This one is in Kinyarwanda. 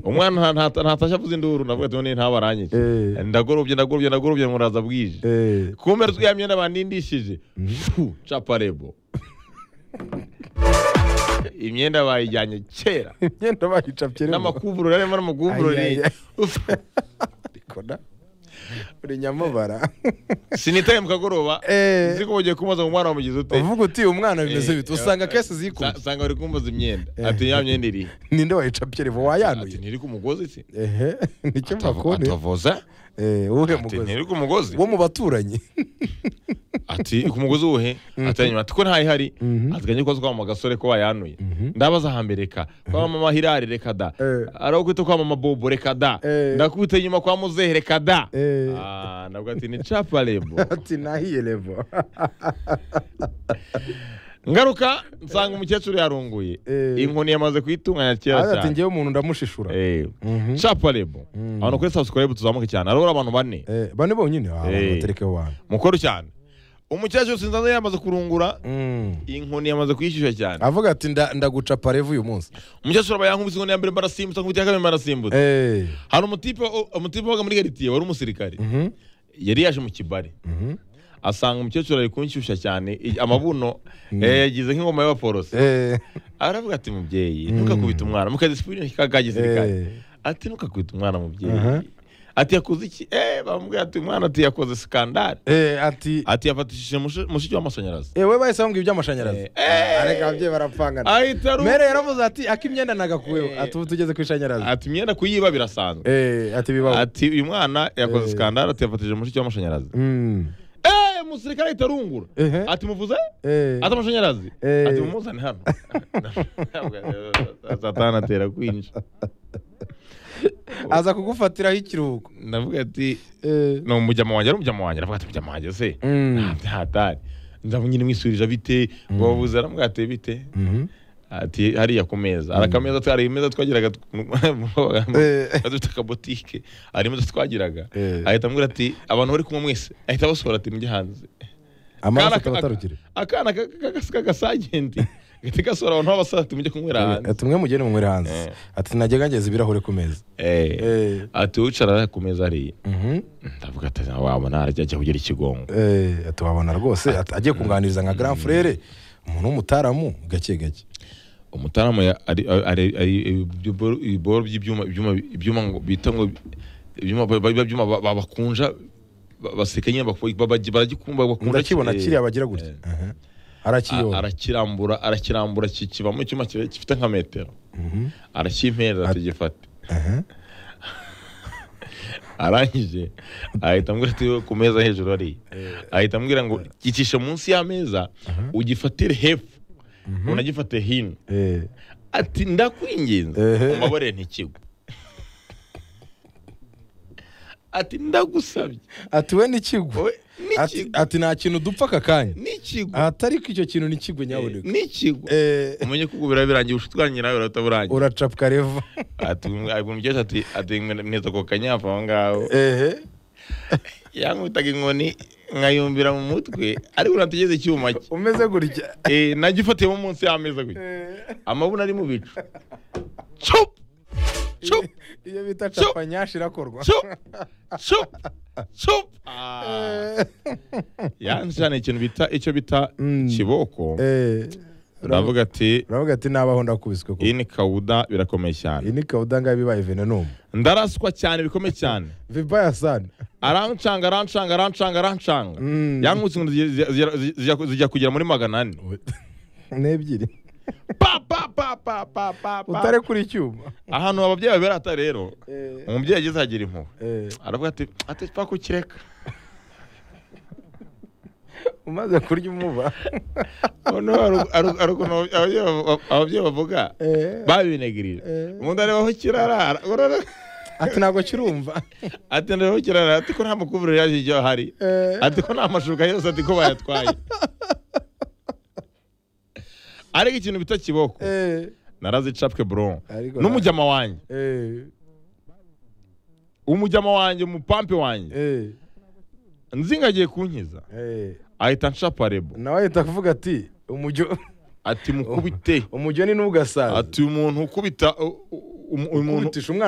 umwana nta- nta- ntatashya avuze induru ndavuga ati none ntabarangije Eh. ndagorobye ndagorobye ndagorobye muraza bwije Eh, kumera ya myenda banindishije Fu, caparebo imyenda bayijyanye kera imyenda bayicapye rero. n'amakuvurori arimo n'amakuvurori Ai, ai, ai. Rikona. uri nyamubara sinitaye mu kagoroba Eh. nzi ko ugiye kumbaza ngo umwana wamugize ute uvuga uti umwana bimeze Eh, bite usanga eh, kese sa- zikuye sanga bari kumbaza imyenda ati ya myenda iri ninde wayicapye revo ati wayanuye ntiri ku mugozi se ehe nicyo bakone atavuza eh uhe ati mugozi ntiri ku mugozi wo mu baturanyi ati ku mugozi uwuhe ati "Hanyuma ati ko ntayihari Mhm. ateganya ko kwama agasore ko wayanuye Mhm. ndabaza hambere reka kwa mama hirari reka da Eh. arakwita kwa mama bobo reka da Eh. ndakwita inyuma kwa muzehe reka da Eh. Ah, nabwo ati ni caparebo ati nahiye revo ngaruka nsanga umukecuru yarunguye Eh. inkoni yamaze kuyitunganya kera ati cyane ngewe umuntu ndamushishura Eh. Mhm. caparebo abantu kuri subscribe tuzamuke cyane arabura abantu bane Eh, bane bonyine ah, Eh. baterekeho bantu mukuru cyane umukecuru sinzanze yamaze kurungura Mm. inkoni yamaze kuyishyushya cyane avuga ati "Nda- ndagucapa revo uyu munsi umukecuru aba yankubise inkoni ya mbere mbarasimbutsa nkubita iya kabiri mbarasimbutsa Eh. hari umutipe umutipe wabaga muri garitiye wari umusirikari Mhm. yari yaje mu kibari Mhm. asanga umukecuru ari kunshyushya cyane i- amabuno eh, yagize nk'ingoma y'abaporose Eh. aravuga ati mubyeyi ntukakubita umwana mukadisipurine kaka gisirikare ati ntukakubita umwana Aha. mubyeyi ati yakoze iki eh bamubwira ati umwana ati yakoze skandale Eh, ati ati yafatishije mushe- mushiki w'amashanyarazi ewe bahise bambwira iby'amashanyarazi Eh. areka ababyeyi barapfangana ahita aru- mere yaravuze ati akimyenda nagakuyeho Eh. ati ubu tugeze ku ishanyarazi ati imyenda kuyiba birasanzwe Eh, ati bibaho ati uyu mwana yakoze Eh. skandale ati yafatishije mushiki w'amashanyarazi Mm. eh umusirikare ahita arungura Ehe. ati muvuze Eh. ati amashanyarazi Eh. ati mumuzane hano satani atera kwinjira aza kugufatiraho ikiruhuko ndavuga ati Eh. ni umujyama wanjye ari umujyama wanjye aravuga ati umujyama wanjye se Mm. nta ntatari nzamu nyine mwisubirije bite wabuze aramuga ati bite Mhm. ati hariya ku meza hari akameza twa- hari imeza twagiraga Eh. dufite akabotike hari imeza twagiraga Eh. ahita ambwira ati abantu bari kumwe mwese ahita abasohora ati mujya hanze amaraso Kana- atabatarukire akana ka- ka- ka- k'agasagenti gahita gasohora abantu b'abasara ati mujye kunywera hanze ati mwe mugende mumwere hanze Eh. ati najya ngangeza ibirahure ku meza Eh. Eh. ati wicara ku meza hariya Mhm. ndavuga ati wabona arajya ajya kugira ikigongo Eh, ati wabona rwose ati- agiye kunganiriza nka grand frere umuntu w'umutaramu gake gake umutaramu ya- ari ari- ari ibiboro- ibiboro by'ibyuma ibyuma ibyuma ngo bita ngo ibyuma ba- ba- byuma ba- ba- bakunja ba- baseka nyine bako- ba- ba- baragikumba bakunda ndakibona ki- kiriya bagira gutya Aha. A- arakiyora arakirambura arakirambura kikivamo icyuma kire- gifite nka metero arakimpereza tugifate Aha. arangije ahita ambwira ati ku meza hejuru hariya ahita ambwira ngo gicishe munsi y'ameza ugifatire hepfo unagifate hino Eh. ati ndakwinginze Ehe. umbabarire ntikigwe ati ndagusabye ati we nikigwe wowe nikigwe ati nta kintu dupfa aka kanya nikigwe atari ko icyo kintu nikigwe nyaboneka nikigwe Eh, umenye ko ubwo birabirangiye ubucuti bwanjye nawe urahita burangiye uracapwa revo ati ubwo umukecuru ati ati mwe mweza ku kanyafu aho ngaho ehe yankubitaga inkoni nkayumbira mu mutwe ariko unategeze icyuma cye umeze gutya Eh, nagifatiyemo munsi y'ameza gutya amabuno ari mu bicu cup cup iyo bita capa nyashi irakorwa cup cup cup Ah. yanjyana ikintu bita icyo bita Mm. kiboko Eh, ndavuga ati uravuga ati nabaho ndakubiswe ko iyi ni kawuda birakomeye iyi cyane ni kawuda ngaho bibaye venenumu ndaraswa cyane bikomeye cyane vibaya sani arancanga arancanga arancanga arancanga Mm. yankutse ngo zijya- zijya- zijya- zijya kugera muri magana ane n'ebyiri Pa, pa, pa, pa, pa, pa, pa. utare kuri icyuma ahantu ababyeyi babirata rero Eh. umubyeyi ageze agira impuhwe Eh, aravuga ati ati twa kukireka umaze kurya umuba noneho haru- haru- haruguru ababyeyi bavu- ababyeyi bavuga Eh. babinegirije Eh. umuntu arebaho kirara urabona? ati ntabwo kirumva ati ntarebaho kirara ati ko nta mukuvureri yaje igihe ahari Eh. ati ko nta mashuka yose ati ko bayatwaye ariko ikintu bita kiboko Eh, narazi capwe buron Ariko n'umujyama wanjye eh, umujyama wanjye umupampe wanjye eh, nzinga agiye kunkiza eh. ahita ncaparebo nawe ahita kuvuga ati umujyo ati mukubite umujyo ni n'ugasaza ati umuntu ukubita u- u- umu- umuntu Kubitisha umwana